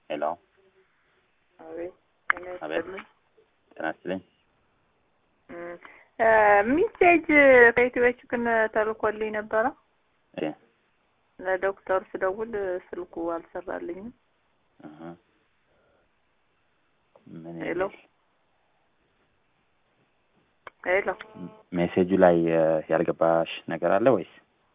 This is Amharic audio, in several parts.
ሄሎ አቤት ጤና አቤት ይስጥልኝ። ጤና ይስጥልኝ። እም፣ እ ሚሴጅ ከኢትዮች ግን ተልኮልኝ ነበረ። እሺ ለዶክተር ስደውል ስልኩ አልሰራልኝም። እህ ምን ሄሎ የሚል ሄሎ። ሜሴጁ ላይ እ፣ ያልገባሽ ነገር አለ ወይስ?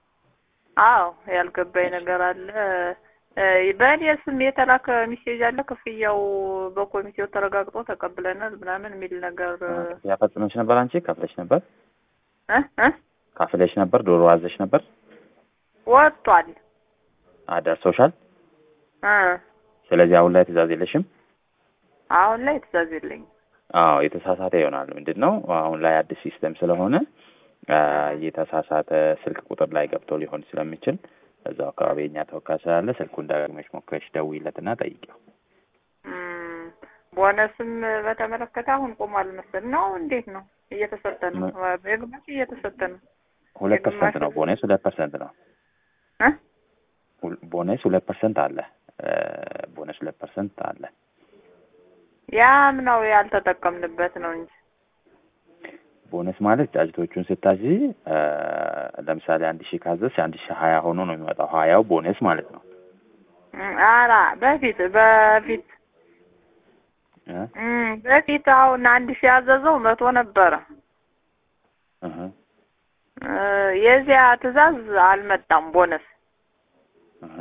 አዎ ያልገባኝ ነገር አለ። እ፣ በእኔ ስም የተላከ ሚሴጅ አለ። ክፍያው በኮሚቴው ተረጋግጦ ተቀብለናል ምናምን የሚል ነገር እ ክፍያ ፈጽመሽ ነበር? አንቺ ከፍለሽ ነበር? እ እ ካፍለሽ ነበር? ዶሮ አዘሽ ነበር? ወጥቷል። አደርሶሻል? እ ስለዚህ አሁን ላይ ትእዛዝ የለሽም? አሁን ላይ ትእዛዝ የለኝም። አዎ የተሳሳተ ይሆናል። ምንድን ነው አሁን ላይ አዲስ ሲስተም ስለሆነ አ፣ የተሳሳተ ስልክ ቁጥር ላይ ገብቶ ሊሆን ስለሚችል እዛው አካባቢ የኛ ተወካይ ስላለ ስልኩን ዳግመሽ ሞክረሽ ደውይለትና ጠይቂው። እም፣ ቦነስም በተመለከተ አሁን ቆሟል መሰል ነው። እንዴት ነው? እየተሰጠ ነው። የግማሽ እየተሰጠ ነው። ሁለት ፐርሰንት ነው የግማሽ- ቦነስ፣ ሁለት ፐርሰንት ነው እ ሁል- ቦነስ ሁለት ፐርሰንት አለ። እ፣ ቦነስ ሁለት ፐርሰንት አለ። ያም ነው ያልተጠቀምንበት ነው እንጂ ቦነስ ማለት ጫጭቶቹን ስታዚ እ፣ ለምሳሌ አንድ ሺህ ካዘዝሽ አንድ ሺህ ሀያ ሆኖ ነው የሚመጣው። ሀያው ቦነስ ማለት ነው። እም፣ ኧረ በፊት በፊት እ? እም፣ በፊት አሁን አንድ ሺህ ያዘዘው መቶ ነበረ። እህ እ፣ የዚያ ትዕዛዝ አልመጣም ቦነስ እህ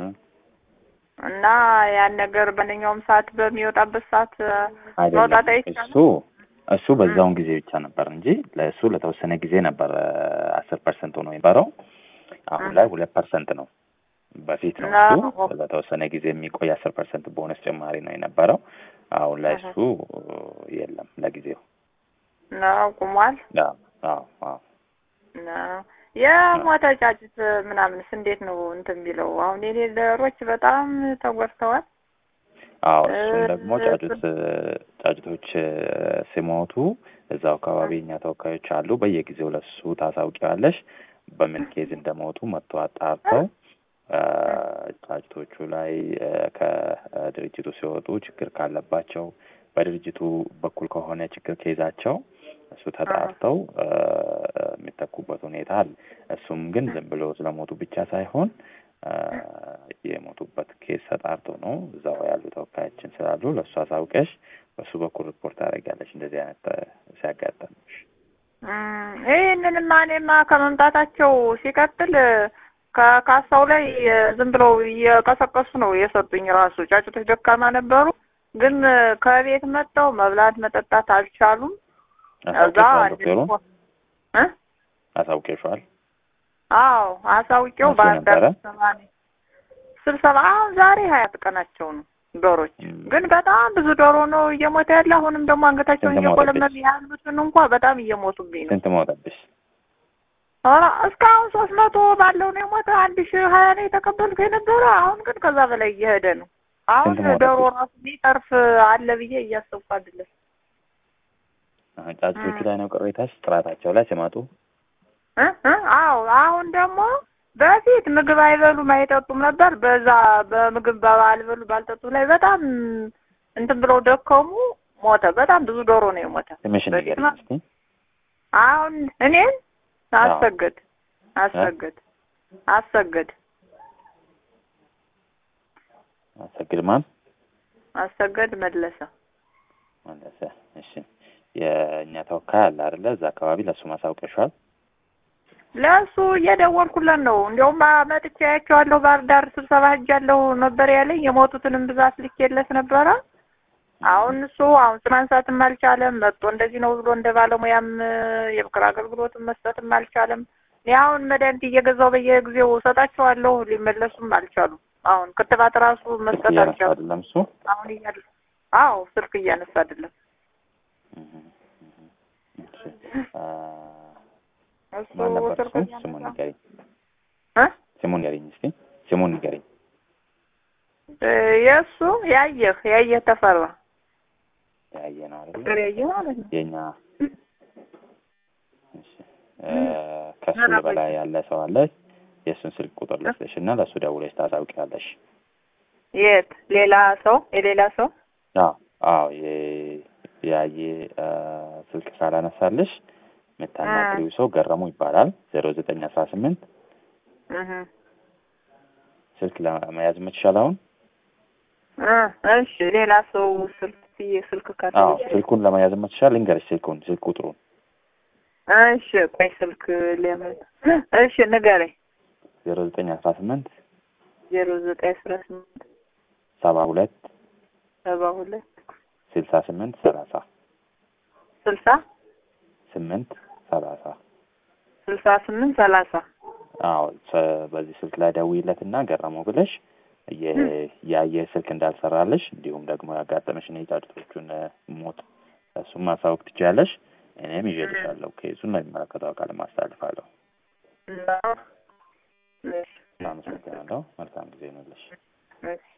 እና ያን ነገር በማንኛውም ሰዓት በሚወጣበት ሰዓት እ፣ አይደለም መውጣት አይቻልም። እሱ እሱ በዛውን ጊዜ ብቻ ነበር እንጂ ለእሱ ለተወሰነ ጊዜ ነበር አስር ፐርሰንት ሆኖ የነበረው። አሁን ላይ ሁለት ፐርሰንት ነው። በፊት ነው እሱ ነው። ለተወሰነ ጊዜ የሚቆይ አስር ፐርሰንት ቦነስ ጭማሪ ነው የነበረው። አሁን ላይ እሱ የለም ለጊዜው። ነው ቁሟል። አዎ አዎ አዎ ነው የሞተ ጫጭት ምናምንስ እንዴት ነው እንትን ቢለው? አሁን የሌለሮች በጣም ተጎድተዋል። አዎ እሱም እ- ደግሞ ጫጩት ጫጩቶች እ፣ ሲሞቱ እዛው አካባቢ እኛ ተወካዮች አሉ። በየጊዜው ለሱ ታሳውቂዋለሽ። በምን ኬዝ እንደሞቱ መጥቶ አጣርተው እ፣ ጫጩቶቹ ላይ እ፣ ከድርጅቱ ሲወጡ ችግር ካለባቸው በድርጅቱ በኩል ከሆነ ችግር ኬዛቸው እሱ ተጣርተው እ፣ የሚተኩበት ሁኔታ አለ። እሱም ግን ዝም ብሎ ስለሞቱ ብቻ ሳይሆን እ፣ የሞቱበት ኬስ ተጣርቶ ነው። እዛው ያሉ ተወካያችን ስላሉ ለእሱ አሳውቀሽ በሱ በኩል ሪፖርት ታደርጊያለሽ እንደዚህ አይነት እ፣ ሲያጋጠምሽ። እም፣ ይህንንማ እኔማ ከመምጣታቸው ሲቀጥል ከካሳው ላይ እ፣ ዝም ብለው እየቀሰቀሱ ነው የሰጡኝ። ራሱ ጫጩቶች ደካማ ነበሩ፣ ግን እ፣ ከቤት መጥተው መብላት መጠጣት አልቻሉም። እዛ አሳውቀሽዋል? አንድ ዶክተሩ ልኮ- እ አሳውቀሽዋል? አዎ አሳውቄው መቼ ባህር ዳር ነበረ? ስብሰባ ነው ስብሰባ አሁን ዛሬ ሀያት ቀናቸው ነው ዶሮች እም፣ ግን በጣም ብዙ ዶሮ ነው እየሞተ ያለ አሁንም ደግሞ አንገታቸውን ስንት እየቆለመሉ ሞተብሽ? ያሉትን እንኳ በጣም እየሞቱብኝ ነው ስንት ሞተብሽ? ኧረ እስካሁን ሶስት መቶ ባለው ነው የሞተ አንድ ሺህ ሀያ ነው የተቀበልኩ የነበረ አሁን ግን ከዛ በላይ እየሄደ ነው አሁን ስንት ሞተብሽ? ዶሮ ራሱ ሊጠርፍ አለ ብዬ እያሰብኩ አይደለም አሁን ጫጩቶቹ እም። ላይ ነው ቅሬታሽ? ጥራታቸው ላይ ሲመጡ እ እ አዎ አሁን ደግሞ በፊት ምግብ አይበሉም አይጠጡም ነበር። በዛ በምግብ ባልበሉ ባልጠጡ ላይ በጣም እንትን ብለው ደከሙ፣ ሞተ። በጣም ብዙ ዶሮ ነው የሞተ። ትንሽን በፊት ንገሪኝ ማ- እስኪ። አሁን እኔን አዎ። አሰገድ አሰገድ አሰገድ አሰግድ ማን አሰገድ መለሰ መለሰ? እሺ የእኛ ተወካይ አለ አይደለ? እዛ አካባቢ ለእሱ ማሳውቀሻል? ለእሱ እየደወልኩለት ነው። እንዲያውም መጥቼ አያቸዋለሁ። ባህር ዳር ስብሰባ ሄጃለሁ ነበር ያለኝ። የሞቱትንም ብዛት ልኬለት ነበረ። አሁን እሱ አሁን ማንሳትም አልቻለም። መጥቶ እንደዚህ ነው ብሎ እንደ ባለሙያም የምክር አገልግሎትም መስጠትም አልቻለም። እኔ አሁን መድኃኒት እየገዛው በየጊዜው እሰጣቸዋለሁ። ሊመለሱም አልቻሉም። አሁን ክትባት ራሱ መስጠት እያነሳ አልቻሉም። አይደለም እሱ? አሁን እያለ አዎ ስልክ እያነሳ አይደለም እህ፣ እህ። እሺ አ፣ እሱ ማን ነበር ስልክ እሱ? ስሙን እያነሳ ንገሪኝ። እ ስሙን ንገሪኝ እስኪ። ስሙን ንገሪኝ። እ የእሱ ያየህ ያየህ ተፈራ ያየ ነው አይደለ? ቁጥር ያየህ ማለት ነው። የኛ እሺ እ፣ ከሱ በላይ ያለ ሰው አለ። የእሱን ስልክ ቁጥር ልስጥሽ እና ለእሱ ደውለሽ ታሳውቂያለሽ። የት ሌላ ሰው የሌላ ሰው አዎ አዎ የ- ያየ አ፣ ስልክ ካላነሳልሽ የምታናግሪው ሰው ገረሙ ይባላል። ዜሮ ዘጠኝ አስራ ስምንት እህ ስልክ ለመያዝ የምትችል አሁን? እ እሺ ሌላ ሰው ስልክ ብዬ ስልክ ካለ አዎ ስልኩን ለመያዝ የምትችል ልንገርሽ፣ ስልኩን ስልክ ቁጥሩን እሺ ቆይ ስልክ ለምን እሺ ንገረኝ ዜሮ ዘጠኝ አስራ ስምንት ዜሮ ዘጠኝ አስራ ስምንት ሰባ ሁለት ሰባ ሁለት ስልሳ ስምንት ሰላሳ ስልሳ ስምንት ሰላሳ ስልሳ ስምንት ሰላሳ አዎ ሰ- በዚህ ስልክ ላይ ደውይለትና ገረመው ብለሽ የ- የአየር ስልክ እንዳልሰራለሽ እንዲሁም ደግሞ ያጋጠመሽን የጫጩቶቹን እ፣ ሞት እሱም ማሳወቅ ትችያለሽ። እኔም ይዤልሻለሁ። ኬሱን ለሚመለከተው አካል ማስተላልፋለሁ። እና እሺ አመሰግናለሁ። መልካም ጊዜ ይሁንልሽ። እሺ